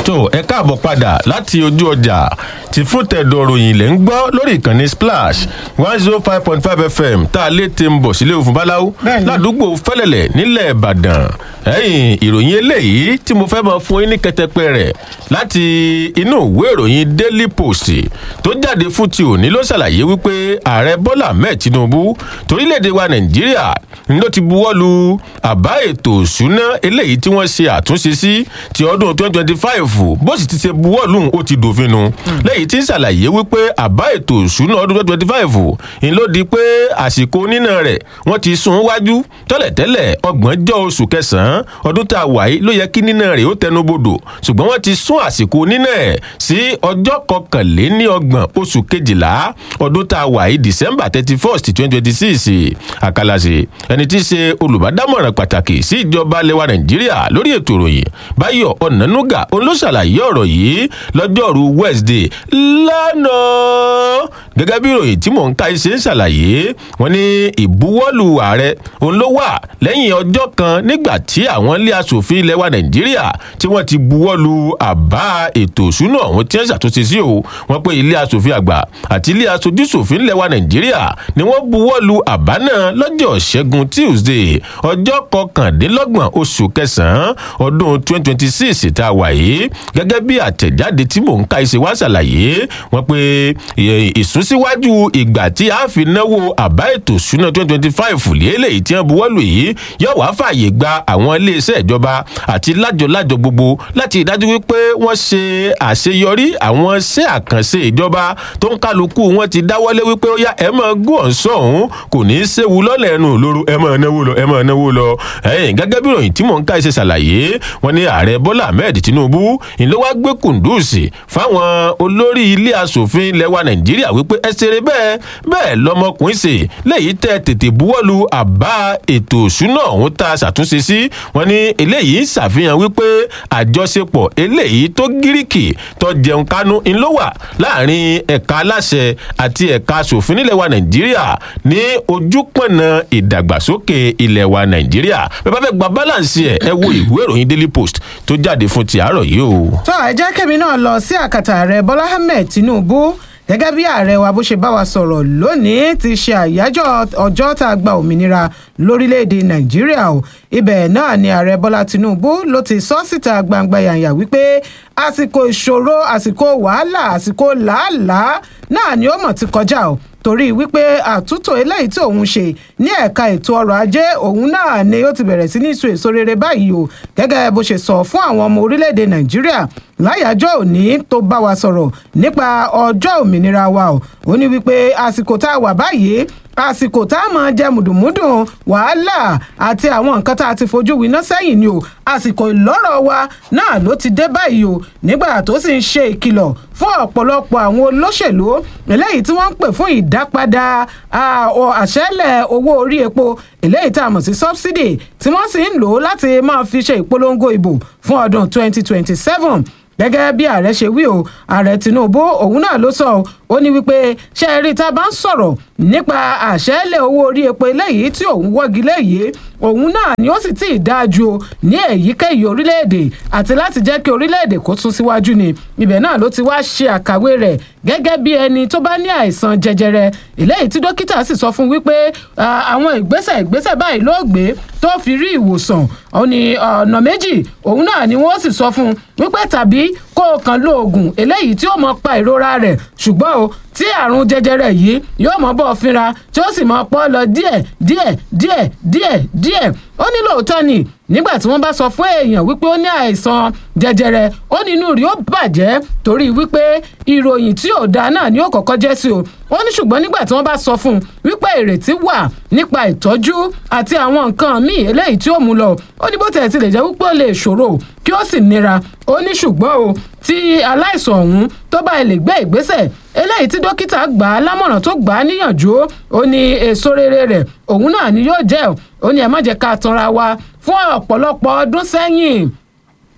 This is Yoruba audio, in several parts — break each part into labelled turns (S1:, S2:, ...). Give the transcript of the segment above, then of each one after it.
S1: tó ẹ káàbọ̀ padà láti ojú ọjà tí fún tẹ̀dọ̀ ròyìn lẹ́ ń gbọ́ lórí ìkànnì splash one zero five point five fm tá a lè ti ń bọ̀ sílé òfin báláwo ládùúgbò fẹ́lẹ̀lẹ̀ nílẹ̀ ìbàdàn ẹ̀yìn ìròyìn eléyìí tí mo fẹ́ máa fún yín ní kẹtẹpẹ rẹ̀ láti inú ìwé ìròyìn daily post tó jáde fún ti òní ló ṣàlàyé wípé ààrẹ bọ́lá ahmed tinubu torílẹ̀-èdè wa nàìjíríà ló ti buwọ́ lu àbá ètò ìṣúná eléyìí tí wọ́n ṣe àtúnṣe sí ti ọdún twenty twenty five bó sì ti ṣe buwọ́ lù ó ti dòfin nu lẹ́yìn tí ń ṣàlàyé wípé àbá ètò ìṣúná ọdún twenty twenty five ń ló di pé àsìkò nínà rẹ̀ wọ́n ti sún wájú tẹ́lẹ̀tẹ́lẹ̀ ọgbọ̀njọ́ oṣù kẹsàn-án ọdún tá a wà yìí ló yẹ kí nínà rẹ̀ ó tẹnu bodò ṣùgbọ́n wọ́n ti sún àsìkò nínà ẹ̀ sí ọjọ́ kọkànléní ọgbọ̀n oṣù kejìlá ọdún tá a wà yìí december thirty first twenty twenty six àkàlàsì ẹni tí í ṣe olùbádámọ̀ràn pàtàkì sí ìjọba lẹwa nàìjíríà lórí ètò ìròyìn báyọ̀ ọ̀nànúgà òun ló ṣàlàyé ọ̀rọ̀ yìí lọ́jọ́rú wednesday lánàá gẹ́gẹ́ bí ìròyìn tí mò ń ka ṣe ń ṣàlàyé wọn ní ìbuwọ́lù ààrẹ òun ló wà lẹ́yìn ọjọ́ kan nígbà tí àwọn ilé asòfin ilẹ̀ wa nàìjíríà tí wọ́n ti buwọ́lù àbá ètò ìṣúná ọ̀hún tí wọ́n ṣàtúnṣe sí o wọ́n pé ilé asòfin àgbà àti ilé asojúṣòfin ilẹ̀ wa nàìjíríà ni wọ́n buwọ́lù àbá náà lọ́jọ́ ṣẹ́gun tuesday ọjọ́ kọkàndínlọ́gbọ̀n oṣù kẹsàn-án ọdún twenty twenty six tá a wà yìí gẹ́gẹ́ bí àtẹ̀jáde tí mò ń ka ìṣe wá ṣàlàyé wọ́n pé ìsúnsíwájú ìgbà tí a fi náwó àbá ètò ìṣúná twenty twenty five lélẹ́yìí tí wọ́n buwọ́lù yìí yóò wá fààyè gba àwọn iléeṣẹ́ ìjọba àti lájọlájọ gbogbo láti ìdájú wípé wọ́n ṣe àṣeyọrí àwọn iṣẹ́ àkànṣe ìjọba tó ń kálukú wọn ti dáwọ́lé wípé ó yá ẹ máa gún ọ̀sán òun kò ní í séwu lọ́lẹ̀ ẹnu òlóró ẹ máa náwó lọ ẹ máa náwó lọ ẹ̀yìn gẹ́gẹ́ bí ìròyìn tí mò ń ká ṣe ṣàlàyé wọn ní ààrẹ bọ́lá ahmed tinubu ìlú wa gbé kùndùsì fáwọn olórí ilé asòfin ilẹ̀ wa nàìjíríà wípé ẹ ṣeré bẹ́ẹ̀ bẹ́ẹ̀ lọmọkùnrin ṣe léyìí tẹ́ tètè buwọ́lu àbá ètò òṣùnà ọ̀hún tá a ṣàtúnṣe sí wọn ní eléyìí ṣàfihàn wípé àjọṣepọ̀ eléyìí tó gíríkì tó jẹun kánú ńlọ wà láàrin ẹ̀ka aláṣẹ àti ẹ̀ka asòfin nílẹ̀ wa nàìjíríà ní ojúpọ̀nà ìdàgbàsókè ilẹ̀ wa nàìjíríà bẹ́ẹ̀ bá fẹ́ gba balance ẹ̀ ẹ wo ìwé ìròyìn daily post tó jáde fún ti àárọ̀ yìí o.
S2: tó ẹ jẹ́ kẹ́mi náà lọ sí àkàtà ààrẹ bọ́lá ahmed tinubu gẹ́gẹ́ bí ààrẹ wa bó ṣe bá wa sọ̀rọ̀ lónìí ti ṣe àyájọ́ ọjọ́ tá a gba òmìnira lórílẹ̀‐èdè nàìjíríà o ibẹ̀ náà ni ààrẹ bọ́lá tinubu ló ti sọ síta gbangba yànyà wípé àsìkò ìṣòro àsìkò wàhálà àsìkò làálàá náà ni ó mọ̀ ti kọjá o torí wípé àtúntò eléyìí tí òun ṣe ní ẹ̀ka ètò ọrọ̀ ajé òun náà ni ó ti bẹ̀rẹ̀ sí ní so èso rere báyìí o gẹ́gẹ́ bó ṣe sọ fún àwọn ọmọ orílẹ̀-èdè nàìjíríà láyàjọ́ òní tó bá wa sọ̀rọ̀ nípa ọjọ́ òmìnira wa o ó ní wípé àsìkò tá a wà báyìí àsìkò tá a máa jẹ mùdùmúdùn wàhálà àti àwọn nǹkan tá a ti fojú winá sẹ́yìn ni o àsìkò ìlọ́rọ̀ wa náà ló ti dé báyìí o nígbà tó sì ń ṣe ìkìlọ̀ fún ọ̀pọ̀lọpọ̀ àwọn olóṣèlú eléyìí tí wọ́n ń pè fún ìdápadà àṣẹ́lẹ̀ owó orí epo eléyìí tá a mọ̀ sí subsidy tí wọ́n sì ń lò ó láti máa fi ṣe ìpolongo ìbò fún ọdún 2027 gẹ́gẹ́ bí ààrẹ ṣe wí o ààrẹ tinubu òun náà ló sọ ó ní wípé ṣe é rí tá a bá ń sọ̀rọ̀ nípa àṣẹ́lẹ̀ owó orí epo eléyìí tí òun wọ́gi léyìí òun náà ni ó sì tí ì dáa ju o ní èyíkéyìí orílẹ̀-èdè àti láti jẹ́ kí orílẹ̀-èdè kó tún síwájú ni ibẹ̀ náà ló ti wá ṣe àkàwé rẹ̀ gẹ́gẹ́ bí ẹni tó bá ní àìsàn jẹjẹrẹ eléyìí tí dókítà sì sọ fún wípé àwọn ìgbésẹ̀ ìgbésẹ̀ báyìí ló gbé tó fi rí ìwòsàn ó ní ọ̀nà méjì òun náà ni wọ́n sì sọ fún wípé tàbí kó o kàn lo oògùn eléyìí tí ó mọ pa ìrora rẹ̀ ṣùgbọ́n o tí àrùn jẹjẹrẹ yìí yóò mọ bọ́ fínra tí ó sì mọ pọ́ lọ díẹ̀ díẹ̀ díẹ̀ díẹ̀ díẹ̀ ó ní lóòótọ́ ni nígbà tí wọ́n bá sọ fún èèyàn wípé ó ní àìsàn jẹjẹrẹ ó ní inú rí ó bàjẹ́ torí wípé ìròyìn tí ò dáa náà ni ó kọ́kọ́ jẹ́ sí o ó ní ṣùgbọ́n nígbà tí wọ́n bá sọ fún un wípé ìrètí wà nípa ìtọ́jú àti àwọn nǹkan míì eléyìí tí ó mú lọ ó ní bó tẹ̀ ti lè jẹ́ wípé ó lè ṣòro kí ó sì nira ó ní ṣùgbọ́n o tí aláìsàn ọ̀hún tó bá lè gbé ìgbésẹ̀ eléyìí tí dókítà gbà á lámọ̀ràn tó gbà á níyànjú ó ní èso rere rẹ̀ òun náà ni yóò jẹ́ ó ní ẹ má jẹ́ ká tanra wa fún ọ̀pọ̀lọpọ̀ ọdún sẹ́yìn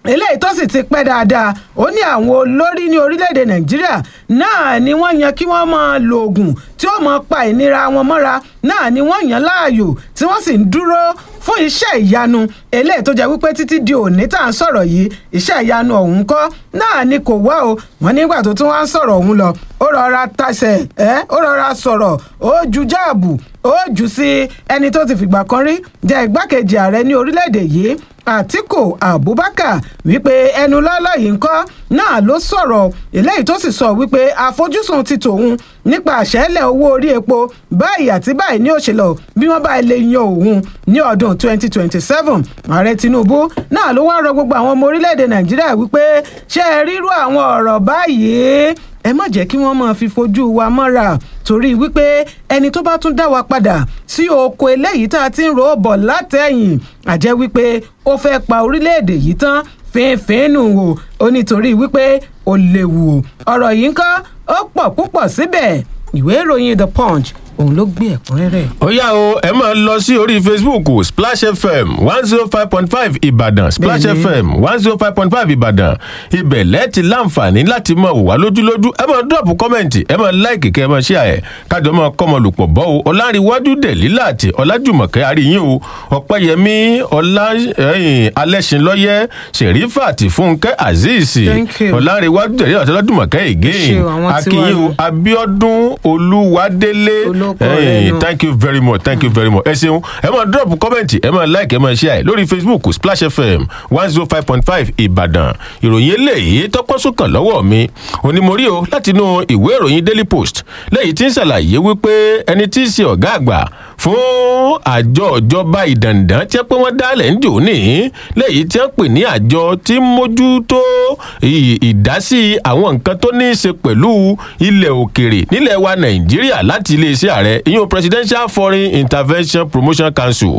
S2: eléyìí tó sì ti pẹ́ dáadáa ó ní àwọn olórí ní orílẹ̀-èdè nàìjíríà náà ni wọ́n yan kí wọ́n máa lo oògùn tí ó máa pa ìnira wọn mọ́ra náà ni wọ́n yàn láàyò tí wọ́n sì ń dúró fún iṣẹ́ ìyanu eléyìí tó jẹ́ wípé títí di òní tá à ń sọ̀rọ̀ yìí iṣẹ́ ìyanu ọ̀hún kọ́ náà ni kò wá o wọ́n nígbà tó tún wá ń sọ̀rọ̀ ọ̀hún lọ ó rọra tasẹ̀ ẹ́ ó rọra sọ̀rọ̀ ó ju jáàbù ó jù sí ẹni tó ti fìgbà kan rí jẹ́ igbákejì ààrẹ ní orílẹ̀-èdè yìí àtìkù abubakar wípé ẹnu lọ́lọ́ yìí ń kọ́ náà ló sọ̀rọ̀ eléyìí tó sì sọ wípé àfojúsùn ti tòun nípa àṣẹ́lẹ̀ owó orí epo báyìí àti báyìí ní òṣèlú bí wọ́n bá lè yan òun ní ọdún 2027 ààrẹ tinubu náà ló wá rọ gbogbo àwọn ọmọ orílẹ̀-èdè nàìjíríà wípé ṣé ẹ rírú àwọn ọ̀rọ̀ báyìí ẹ má jẹ́ kí wọ́n máa fi fojú wa mọ́ra torí wípé ẹni tó bá tún dá wa padà sí oko eléyìí tá a ti ń ro bọ̀ látẹ̀yìn àjẹ́ wípé ó fẹ́ pa orílẹ̀-èdè yìí tán fínfín nù o ó nítorí wípé ó léwu o ọ̀rọ̀ yìí ń kọ́ ó pọ̀ púpọ̀ síbẹ̀ ìwé ìròyìn the punch òun ló gbé ẹ̀kúnrẹ́rẹ́.
S1: ó yá o ẹ máa lọ sí orí facebook splash fm one zero five point five ìbàdàn splash
S2: Bẹ́ẹ̀ni.
S1: fm one zero five point five ìbàdàn ibẹ̀ lẹ́ẹ̀tì láǹfààní láti máa wò wá lójúlójú ẹ máa dọ́ọ̀pù kọ́mẹ̀ntì ẹ máa láìkì kẹ́ ẹ máa ṣíà ẹ̀ kájọ máa kọ́mọ lùpọ̀ bọ́ o ọ̀làǹrìwájú dẹ̀lílà àti ọ̀làjùmọ̀kẹ́ àríyìn o ọ̀pẹ́yẹmí ọ̀là ẹ̀yìn alẹ́sìnlọ́yẹ́ sẹ̀rífàtì fúnkẹ́ azeez
S2: Thank you.
S1: ọ̀làǹrìwájú dẹ̀lílà àti ọ̀làjùmọ̀kẹ́ again
S2: Ṣé o, àwọn tiwa
S1: akínyìn o
S2: nù.
S1: abiodun olúwadélé
S2: Olóko rẹ̀
S1: ẹ̀yìn
S2: nù.
S1: thank you very much thank you very much ẹ ṣeun ẹ máa drop comment ẹ máa like ẹ máa share lórí facebook splash fm one zero five point five ìbàdàn ìròyìn eléyìí tọpọ́sùkàn lọ́wọ́ mi onímọ̀rí o látinú ìwé ìròyìn daily post lẹ́yìn tí ń ṣàlàyé wípé ẹni tí í ṣe ọ̀gá àgbà fún àjọ ìjọba ìdàndàn tí wọ́n pé wọ́n dálẹ̀ ń jò ní lẹ́yìn tí wọ́n pè ní àjọ tí ń mójútó ì- ìdásí àwọn nǹkan tó ní í ṣe pẹ̀lú ilẹ̀ òkèrè nílẹ̀ wa nàìjíríà láti iléeṣẹ́ ààrẹ ìyún presidential foreign intervention promotion council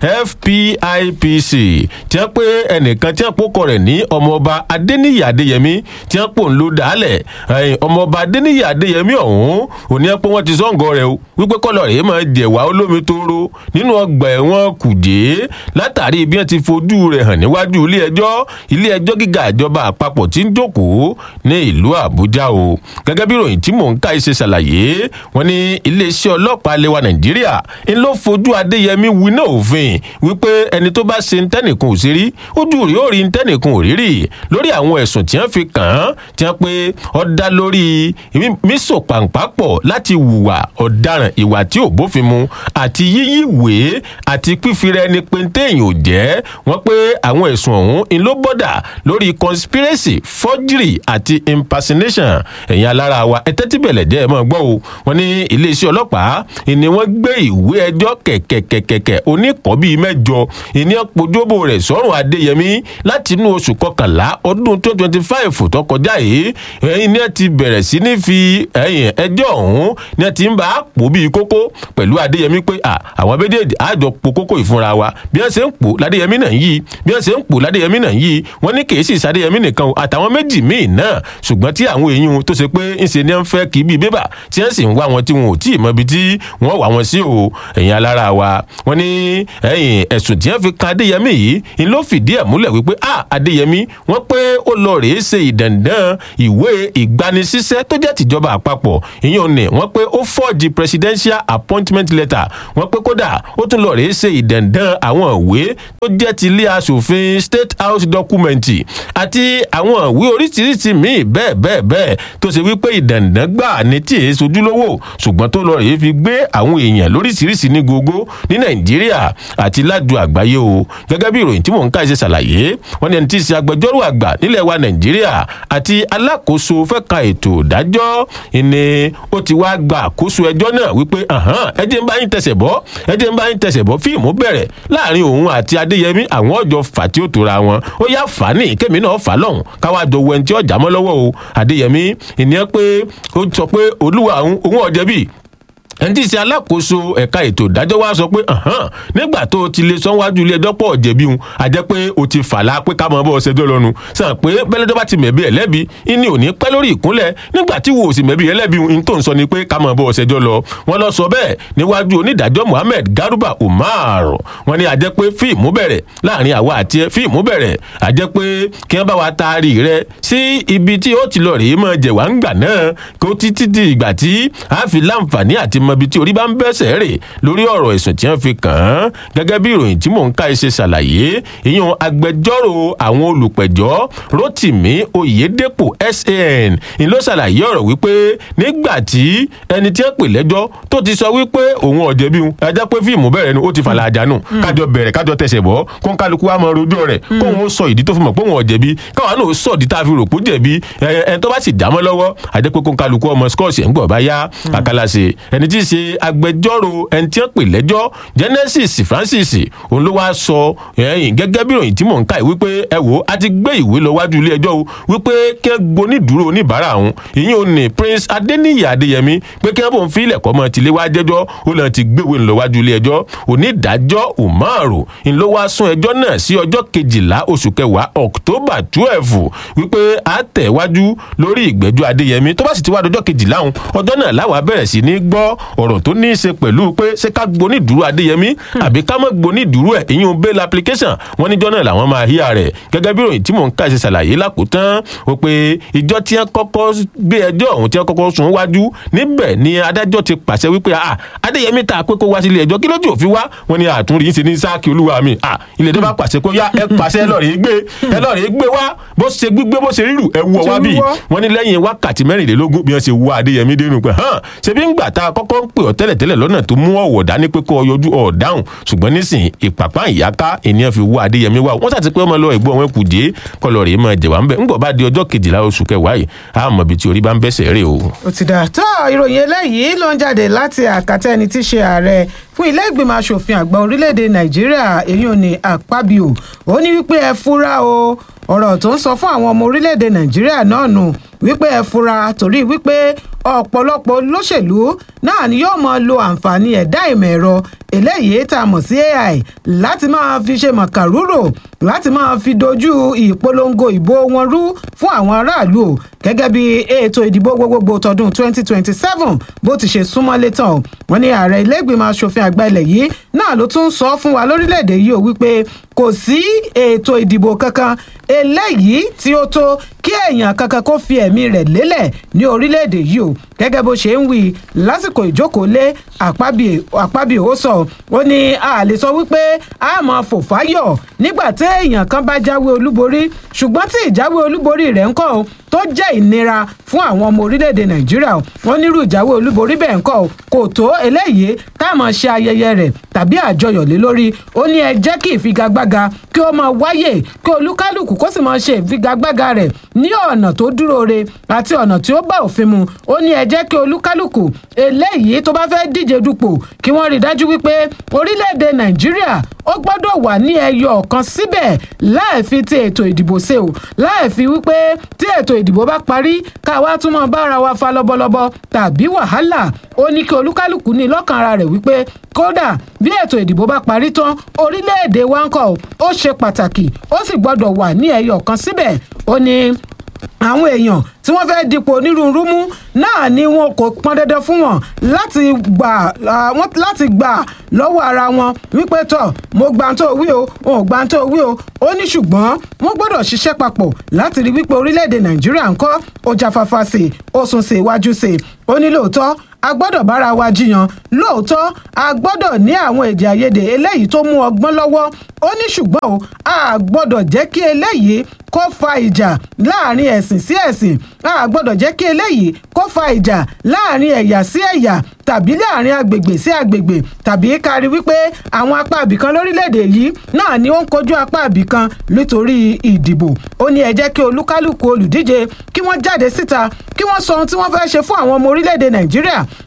S1: fpipc tí wọ́n pé ẹnìkan tí wọ́n pòkọ rẹ̀ ní ọmọọba adéníyì adéyẹmí tí wọ́n pò ń lo dálẹ̀ ẹ̀yìn ọmọọba adéníyì adéyẹmí ọ̀hún òní ẹ̀ pé wọ́n ti sọ́ǹgọ̀ rẹ̀ o wípé kọ́lọ̀ rẹ̀ máa jẹ̀wá olómi tóóró nínú ọgbà ẹ̀wọ̀n kùjé látàrí bí wọ́n ti fojú rẹ̀ hàn níwájú ilé ẹjọ́ ilé ẹjọ́ gíga ìjọba àpapọ̀ tí ń jókòó ní ìlú àbújá o gẹ́gẹ́ bí ìròyìn tí mò ń ká ṣe ṣàlàyé wọn ní iléeṣẹ́ ọlọ́pàá lẹwa nàìjíríà ń ló fojú adéyẹmí winá òfin wípé ẹni tó bá ṣe ntẹ́nìkan ò sí rí ojú rí ó rí ntẹ́nìkan ò rí rí lórí àwọn ẹ̀sùn tí wọ́n fi kàn án tí wọ́n pé ó dá lórí mísò pàǹpàpọ̀ láti hùwà ọ̀daràn ìwà tí ò bófin mu àti yíyí ìwé àti pífira ẹni pé téèyàn ò jẹ́ wọ́n pé àwọn ẹ̀sùn ọ̀hún ń ló bọ́dà lórí conspiracy forgery àti impersonation ẹ̀yin alára wa ẹ tẹ́tí bẹ̀lẹ̀ jẹ́ ẹ mọ́ gbọ́ o wọ́n ní iléeṣẹ́ ọlọ́pàá ìní wọ́n gbé ìwé ẹjọ́ kẹ̀kẹ̀kẹ̀kẹ̀ oníkọ́ bíi mẹ́jọ ìní ọ̀pọ̀jọ́bò rẹ̀ sọ́run adéyẹmí láti inú oṣù kọkànlá ọdún twenty twenty five tó kọjá yìí ẹ̀yin ni ẹ ti bẹ̀rẹ̀ sí ní fi ẹ̀yìn ẹjọ́ ọ̀hún ni ẹ ti ń bá a pò bíi kókó pẹ̀lú adéyẹmí pé à àwọn méjèèjì àjọ po kókó ìfúnra wa bí wọ́n ṣe ń pò ládéyẹmí náà yìí bí wọ́n ṣe ń pò ládéyẹmí náà yìí wọ́n ní kèésì sádéyẹmí nìkan o àtàwọn méjì míì náà ṣùgbọ́n tí àwọn èèyàn tó ṣe pé ń ṣe ní ń fẹ́ kí bíi bébà tí wọ́n sì ń wá wọn tí wọn ò tí ì mọ ibi tí wọ́n wà wọn sí o ẹ̀yin alára wa wọ́n ní ẹ̀yìn ẹ̀sùn tí wọ́n fi kan adéyẹmí yìí ń ló fìdí ẹ̀ múlẹ̀ wípé a adéyẹmí wọ́n pé ó lọ rèé ṣe ìdàndàn ìwé ìgbanisíṣẹ́ tó jẹ́ tìjọba àpapọ̀ ìyẹn ni wọ́n pé ó fọ́ọ̀jì presidential appointment letter wọ́n pé kódà ó tún lọ rèé ṣe ìdàndàn àwọn ìwé tó jẹ́ ti ilé asòfin state house document àti àwọn ìwé oríṣiríṣi míì bẹ́ẹ̀ bẹ́ẹ̀ bẹ́ẹ̀ tó ṣe wípé ìdàndàn gbà ní tí èé sojúlówó ṣùgbọ́n tó lọ rèé fi gbé àwọn èèyàn lóríṣiríṣi ní gbogbo ní nàìjíríà àti ládù àgbáyé o gẹ́gẹ́ bí ìròyìn tí mò ń ká ṣe ṣàlàyé wọ́n ní ẹni tí í ṣe agbẹjọ́rò àgbà nílẹ̀ wa nàìjíríà àti alákòóso fẹ́ka ètò ìdájọ́ ìní ó ti wá gba àkóso ẹjọ́ náà wípé ẹ jẹ́ ń bá yín tẹsẹ̀ bọ́ ẹ jẹ́ ń bá yín tẹsẹ̀ bọ́ fíìmù bẹ̀rẹ̀ láàrin òun àti adéyẹmí àwọn ọjọ́ fà tí ó tora wọn ó yá fà ní kémi náà fà lọ́hùn káwá jọ wẹ́n tí ọjà mọ́ lọ́wọ́ o adéyẹmí ìníyẹn pé ó sọ pé olúwa òun òun ọ̀jẹ̀bí ẹni tí í ṣe alákòóso ẹ̀ka ètò ìdájọ́ wa sọ pé nígbà tó o ti lè sọ wájú ilé ẹjọ́ pọ̀ jẹ̀bi òun a jẹ́ pé o ti fàlà pé ká mọ̀ bọ́ ọ̀sẹ̀jọ́ lọ́nu sàn pé bẹ́lẹ́jọ́ bá ti mẹ̀bi ẹ̀ lẹ́bi ìní ò ní pẹ́ lórí ìkúnlẹ̀ nígbà tí wo ò sì mẹ̀bi ẹ̀ lẹ́bi òun tó ń sọ ni pé ká mọ̀ bọ́ ọ̀sẹ̀jọ́ lọ wọ́n lọ sọ bẹ́ẹ̀ níwájú onídàájọ́ Muhammed Garuba Umar wọ́n ní a jẹ́ pé fíìmù bẹ̀rẹ̀ láàrin àwa àti ẹ fíìmù bẹ̀rẹ̀ a jẹ́ pé kí wọ́n bá wa taari rẹ sí ibi tí ó ti lọ rèé mọ́ jẹ̀wá ń gbà náà kó títí di ìgbà tí a fi láǹfààní àti mọ ibi tí orí bá ń bẹ́sẹ̀ rè lórí ọ̀rọ̀ ẹ̀sùn tí wọ́n fi kàn án gẹ́gẹ́ bí ìròyìn tí mò ń ká ẹ ṣe ṣàlàyé ìyẹn agbẹjọ́rò àwọn olùpẹ̀jọ́ Rotimi Oyedepo SAN ń ló ṣàlàyé ọ̀rọ̀ wípé nígbà tí ẹni tí wọ́n pè lẹ́jọ́ tó ti sọ wípé òun ọ̀jẹ̀bi òun ẹ jẹ́ pé fíìmù bẹ̀rẹ̀ nu ó ti fàlà àjànù kájọ bẹ̀rẹ̀ kájọ tẹsẹ̀ bọ́ kó ń kálukú wa mọ rojọ́ rẹ̀ kóun ó sọ ìdí tó fi mọ̀ pé òun ọ̀jẹ̀bi káwọn náà ó sọ ìdí tá a fi rò pé ó jẹ̀bi ẹ tó bá sì dámọ́ lọ́wọ́ àjẹ́ pé kó ń kálukú ọmọ scotch ẹ̀ ń gbọ̀ bá yá àkàlàṣe ẹni tí í ṣe agbẹjọ́rò ẹni tí wọ́n pè lẹ́jọ́ Genesis Francis òun ló wáá sọ ẹ̀yìn gẹ́gẹ́ bí ìròyìn tí mò ń kà wípé ẹ wò á ti gbé ìwé lọ wájú ilé ẹjọ́ o wípé kí wọ́n gbonídùúró oníbàárà òun ìyẹn ò ní Prince Adeniyi Adeyemi pé kí wọ́n bò ń fi ilẹ̀kọ́ mọ́ tilé wá jẹ́jọ́ ó lọ́n ti gbéwèé lọ wájú ilé ẹjọ́ onídàájọ́ Umaru ń ló wá sún ẹjọ́ náà sí ọjọ́ kejìlá oṣù kẹwàá October twelve wípé a tẹ̀ wájú lórí ìgbẹ́jọ́ Adéyẹmí tó bá sì ti wá dọjọ́ kejìlá òun ọjọ́ náà láwa bẹ̀rẹ̀ sí ní gbọ́ ọ̀rọ̀ tó ní í ṣe pẹ̀lú pé ṣé ká gbóní dúró Adéyẹmí àbí ká mọ̀ gbóní dúró ẹ̀ ìyún bail application wọ́n níjọ́ náà làwọn máa híyà rẹ̀ gẹ́gẹ́ bí ìròyìn tí mò ń ká ṣe ṣàlàyé lákòótán ó pé ìjọ tí wọ́n kọ́kọ́ gbé ẹjọ́ ọ̀hún tí wọ́n kọ́kọ́ sún wájú níbẹ̀ ni adájọ́ ti pàṣẹ wípé Adéyẹmí ta pé kó wá sílé ẹjọ́ kí lójú òfin wá wọ́n ní àtúnrí yín ṣe ní sáàkì olúwa mi ilé ẹjọ́ bá pàṣẹ kó yá ẹ pàṣẹ ẹ lọ́ọ̀rẹ́ gbé ẹ lọ́ọ̀rẹ́ gbé wá bó ṣe gbígbé bó ṣe rírù ẹ wú ọ wá bí wọ́n ní lẹ́yìn wákàtí mẹ́rìnlélógún bí wọ́n ṣe wú Adéyẹmí dénú pé hàn ṣebí ń gbà tá a kọ́kọ́ ń pè ọ́ tẹ́lẹ̀tẹ́lẹ̀ lọ́nà tó mú ọ̀wọ̀ dání pé kó o yọjú ọ̀ dáhùn ṣùgbọ́n nísìnyí ìpàpá ìyáká ènìyàn fi wú Adéyẹmí wá wọ́n ṣàti pé ọmọ lọ ẹ̀gbọ́n wọn kù dé kọlọ̀ rèé máa jẹ̀wá ńbẹ̀ ńgbọ̀ bá di ọjọ́ kejìlá oṣù kẹwàá yìí a mọ̀ bí tí orí bá ń bẹ́sẹ̀ rè o.
S2: ó ti dà tó ìròyìn eléyìí ló ń jáde láti àkàtà ẹni tí í ṣe ààrẹ fún ilé ìgbìmọ̀ asòfin àgbà orílẹ̀-èdè nàìjíríà èyí ò ní àpábíò ó ní wípé ẹ fura o ọ̀rọ̀ tó ń sọ fún àwọn ọmọ orílẹ̀-èdè nàìjíríà náà nù wípé ẹ fura torí wípé ọ̀pọ̀lọpọ̀ olóṣèlú náà ni yóò máa lo àǹfààní ẹ̀dá ìmọ̀ ẹ̀rọ eléyìí tá a mọ̀ sí AI láti máa fi ṣe màkàrúrò láti máa fi dojú ìpolongo ìbò wọn rú fún àwọn aráàlú o gẹ́gẹ́ bí ètò ìdìbò gbogbogbò tọdún 2027 bó ti ṣe súnmọ́ létàn wọ́n ní ààrẹ ilé ìgbìmọ̀ asòfin àgbà ilẹ̀ yìí náà ló tún sọ fún wa lórílẹ̀‐èdè yìí o wípé kò sí ètò ìdìbò kankan eléyìí tí ó tó kí èèyàn kankan kó fi ẹ̀mí rẹ̀ lélẹ̀ ní orílẹ̀‐èdè yìí o gẹ́gẹ́ bó ṣe ń wí lásìkò ìjókòólé àpábíò ó sọ ó ní a lè sọ wípé a máa fò fáyọ̀ nígbà tí èèyàn kan bá jáwé olúborí ṣùgbọ́n tí ìjáwé olúborí rẹ̀ ń kọ́ tó jẹ́ ìnira fún àwọn ọmọ orílẹ̀-èdè nàìjíríà wọ́n nírú ìjáwé olúborí bẹ́ẹ̀ ń kọ́ kò tó eléyìí tá a máa ṣe ayẹyẹ rẹ̀ tàbí àjọyọ̀ lé lórí ó ní ẹ jẹ́ kí ìfigagbága kí ó máa wáyè kí olúkálùkù kó sì máa ṣe ìfigagbága rẹ̀ ní ọ̀nà tó dúró re àti ọ̀nà tí ó bá òfin mu ó ní ẹ jẹ́ kí olúkálùkù eléyìí tó bá fẹ́ díje dupò kí wọ́n rí dájú wípé orílẹ̀-èdè nàìjíríà ó gbọ́dọ̀ wà ní ẹyọ ọ̀kan síbẹ̀ láì fi ti ètò ìdìbò ṣe o láì fi wípé tí ètò ìdìbò bá parí káwa tún mọ bára wa fa lọ́bọ̀lọ́bọ̀ tàbí wàhálà ó ní kí olúkálùkù ní lọ́kàn ara rẹ̀ wípé kódà bí ètò ìdìbò bá parí tán orílẹ̀-èdè wa ń kọ́ ó ṣe pàtàkì ó sì gbọ́dọ̀ wà ní ẹyọ ọ̀kan síbẹ̀ ó ní àwọn èèyàn tí wọ́n fẹ́ dipò onírúurú mú náà ni wọn kò pọn dandan fún wọn láti gbà wọn láti gbà lọ́wọ́ ara wọn wípé tọ̀ mo gbà tó wí o wọn ò gbà tó wí o ó ní ṣùgbọ́n wọ́n gbọ́dọ̀ ṣiṣẹ́ papọ̀ láti rí wípé orílẹ̀-èdè nàìjíríà ń kọ́ ó jáfáfá sí i ó sún sí iwájú sí i ó ní lóòótọ́ a gbọ́dọ̀ bára wa jiyàn lóòótọ́ a gbọ́dọ̀ ní àwọn èdè àìyedè eléyìí tó mú ọgbọ́n lọ́wọ́ ó ní ṣùgbọ́n o a gbọ́dọ̀ jẹ́ kí eléyìí kó fa ìjà láàrin ẹ̀sìn sí ẹ̀sìn a gbọ́dọ̀ jẹ́ kí eléyìí kó fa ìjà láàrin ẹ̀yà sí ẹ̀yà tàbí láàrin agbègbè sí agbègbè tàbí kárí wípé àwọn apá àbìkan lórílẹ̀‐èdè yìí náà ni ó ń kojú apá àbìkan nítorí ìdìbò ó ní ẹ jẹ́ kí olúkálùkù olùdíje kí wọ́n jáde síta kí wọ́n sọ ohun tí wọ́n fẹ́ ṣe fún àwọn ọmọ orílẹ̀‐èdè nàìjíríà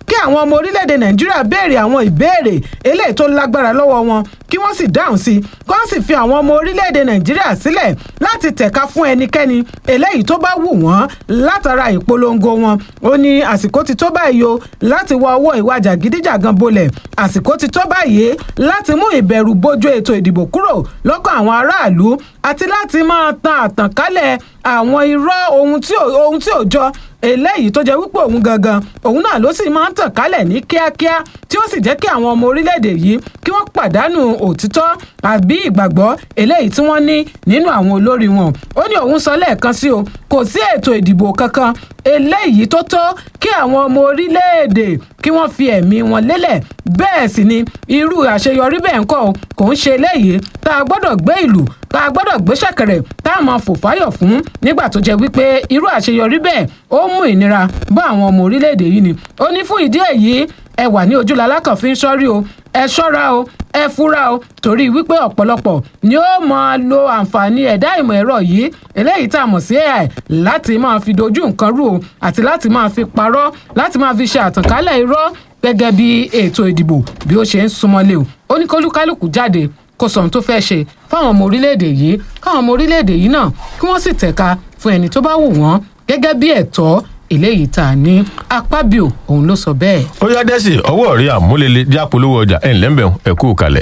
S2: kí àwọn ọmọ orílẹ̀-èdè nàìjíríà béèrè àwọn ìbéèrè eléyìí tó lágbára lọ́wọ́ wọn kí wọ́n sì dáhùn sí i kí wọ́n sì fi àwọn ọmọ orílẹ̀-èdè nàìjíríà sílẹ̀ láti tẹ̀ka fún ẹnikẹ́ni eléyìí tó bá wù wọ́n látara ìpolongo wọn ó ní àsìkò ti tó báyìí o láti wọ ọwọ́ ìwà jàgídíjàgan bolẹ̀ àsìkò ti tó báyìí láti mú ìbẹ̀rù bójú ètò ìdìbò kúrò lọ́kàn àwọn aráàlú àti láti máa tan àtànkálẹ̀ àwọn irọ́ ohun tí ò ohun tí ò jọ eléyìí tó jẹ́ wípé òun gangan òun náà ló sì máa ń tàn kálẹ̀ ní kíákíá tí ó sì jẹ́ kí àwọn ọmọ orílẹ̀-èdè yìí kí wọ́n pàdánù òtítọ́ àbí ìgbàgbọ́ eléyìí tí wọ́n ní nínú àwọn olórí wọn ó ní òun sọ lẹ́ẹ̀kan sí o kò sí ètò ìdìbò kankan eléyìí tó tó kí àwọn ọmọ orílẹ̀-èdè kí wọ́n fi ẹ̀mí wọn lélẹ̀ bẹ́ẹ̀ sì ni irú àṣeyọrí bẹ́ẹ̀ ń kọ́ o kò ń ṣe eléyìí tá a gbọ́dọ̀ gbé ìlú tá a gbọ́dọ̀ gbé ṣẹ̀kẹ̀rẹ̀ tá a máa fò fáyọ̀ fún nígbà tó jẹ́ wípé irú àṣeyọrí bẹ́ẹ̀ ó mú ìnira bá àwọn ọmọ orílẹ̀-èdè yìí ni ó ní fún ìdí èyí ẹ wà ní ojúlala kan fi ń ṣọ́rí o ẹ ṣọ́ra o ẹ fura o torí wípé ọ̀pọ̀lọpọ̀ ni ó máa lo àǹfààní ẹ̀dá ìmọ̀ ẹ̀rọ yìí eléyìí tá a mọ̀ sí ai láti máa fi dojú nǹkan rú o àti láti máa fi parọ́ láti máa fi ṣe àtànkálẹ̀ irọ́ gẹ́gẹ́ bí ètò ìdìbò bí ó ṣe ń súnmọ́lé o ó ní kólúkálùkù jáde kó sọ ohun tó fẹ́ ṣe fáwọn ọmọ orílẹ̀-èdè yìí káwọn ọmọ orílẹ̀-èdè yìí náà kí wọ́n sì tẹ̀ka fún ẹni tó bá wù wọ́n gẹ́gẹ́ bí ẹ̀tọ́ eléyìí tá a ní apábíò òun ló sọ bẹ́ẹ̀.
S1: ó yá dẹ́sì ọwọ́ rí àmúlélẹ̀ jápolówó ọjà ẹ̀ ńlẹ́ mbẹ̀ ẹ̀ kú kalẹ̀.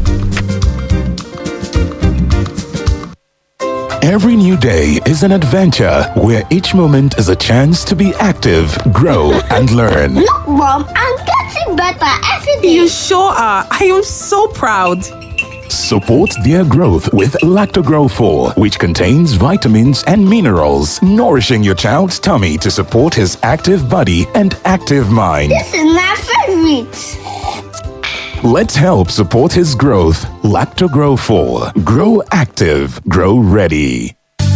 S3: Every new day is an adventure where each moment is a chance to be active, grow, and learn.
S4: Look, Mom, I'm getting better every day.
S5: You sure are. I am so proud.
S3: Support their growth with Lactogrow 4, which contains vitamins and minerals, nourishing your child's tummy to support his active body and active mind.
S4: This is my favorite.
S3: Let's help support his growth. Lactogrow 4. Grow active, grow ready.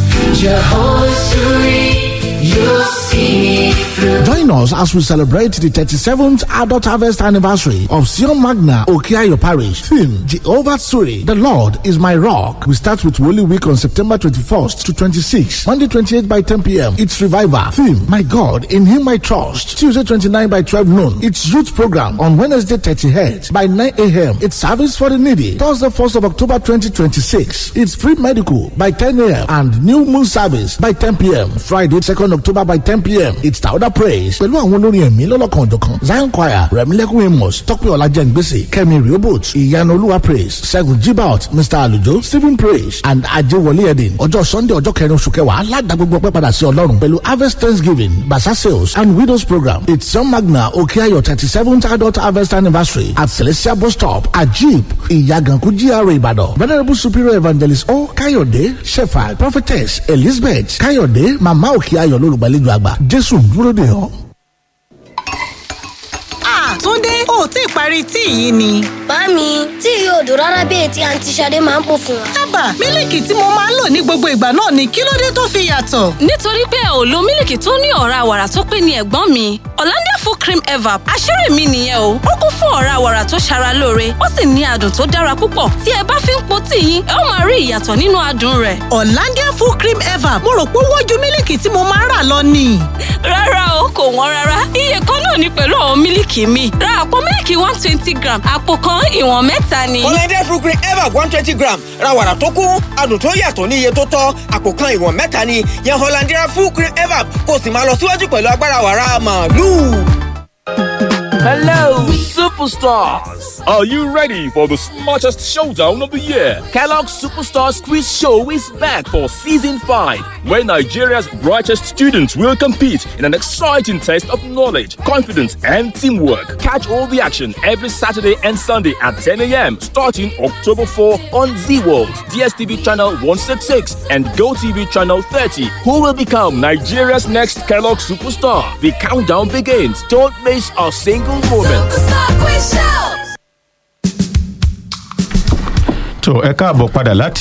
S6: Join us as we celebrate the 37th Adult Harvest Anniversary of Sion Magna Okiayo Parish. Theme Jehovah Suri, the Lord is my rock. We start with Holy Week on September 21st to 26th. Monday 28 by 10 p.m. It's Revival. Theme My God, in Him I trust. Tuesday 29 by 12 noon. It's Youth Program on Wednesday 30th by 9 a.m. It's Service for the Needy. Thursday 1st of October 2026. It's Free Medical by 10 a.m. and New Moon Service by 10 p.m. Friday 2nd October by 10 p.m. It's Tauda Praise pẹ̀lú àwọn olórin ẹ̀mí lọ́lọ́kan òjọ̀kan Zion Choir Rẹ̀mílẹ́kùn Amos Tọ́pẹ́ Ọlájẹ́ngbèsè Kẹ́mi Riobot Ìyanu Olúwa Praise Ṣẹ́gun Jibaot Mr Alujo Stephen Praise and Ajewole Edin ọjọ́ Sunday ọjọ́ kẹrin oṣù kẹwàá aládàá gbogbo ọpẹ́ padà sí Ọlọ́run pẹ̀lú Harvest Thanksgiving Basa Sales and Widows Program It's John Magna Okeayo thirty seventh adult harvest anniversary at Celestial Bus Stop Ajib Ìyàgànkú GRA Ìbàdàn Venerable Superior Evangelist O Káyọ̀dé Shepherd Prophetess Elizabeth Káyọ̀dé Màmá Òkèayọ̀ lólùgbàlejò àgbà Jésù dúró dè ọ́.
S5: Túndé, o ò tí ì parí tíì yìí ni.
S4: Màámi, tí yóò dùn rárá bí ètí àǹtí Ṣadé máa ń pò fún wa.
S5: Ábà, mílìkì tí mo máa ń lò ní gbogbo ìgbà náà ni kí ló dé tó fi yàtọ̀?
S7: nítorí pé ò lo mílìkì tó ní ọ̀rá wàrà tó pé ní ẹ̀gbọ́n mi Hollandia full cream evap àṣírí mi nìyẹn o ó kún fún ọ̀rá wàrà tó ṣara lóore ó sì ní adùn tó dára púpọ̀ tí ẹ bá fi ń po tíì yín ẹ ó máa rí ìyàtọ̀ nínú adùn rẹ̀
S5: Hollandia full cream evap mo rò pé ó wọ́n ju mílìkì tí mo máa ń rà lọ ni.
S7: rárá o kò wọ́n rárá iye kan náà ni pẹ̀lú àwọn mílìkì mi ra àpò mílìkì one twenty gram àpò kan ìwọ̀n mẹ́ta ni.
S8: Hollandia fruit cream ever one twenty gram ra wàrà tó kún adùn tó yàtọ̀ ní iye tó tọ́ àpò kan ìwọ̀n mẹ́ta ni yan Hollandia fruit cream ever kó o sì máa lọ síwájú pẹ̀lú agbára wàrà màálù.
S9: Hello, superstars! Are you ready for the smartest showdown of the year? Kellogg's Superstars Quiz Show is back for season 5, where Nigeria's brightest students will compete in an exciting test of knowledge, confidence, and teamwork. Catch all the action every Saturday and Sunday at 10 a.m. starting October 4 on Z World, DSTV channel 166, and GoTV channel 30. Who will become Nigeria's next Kellogg superstar? The countdown begins. Don't miss a single moment.
S1: tó ẹ káàbọ̀ padà láti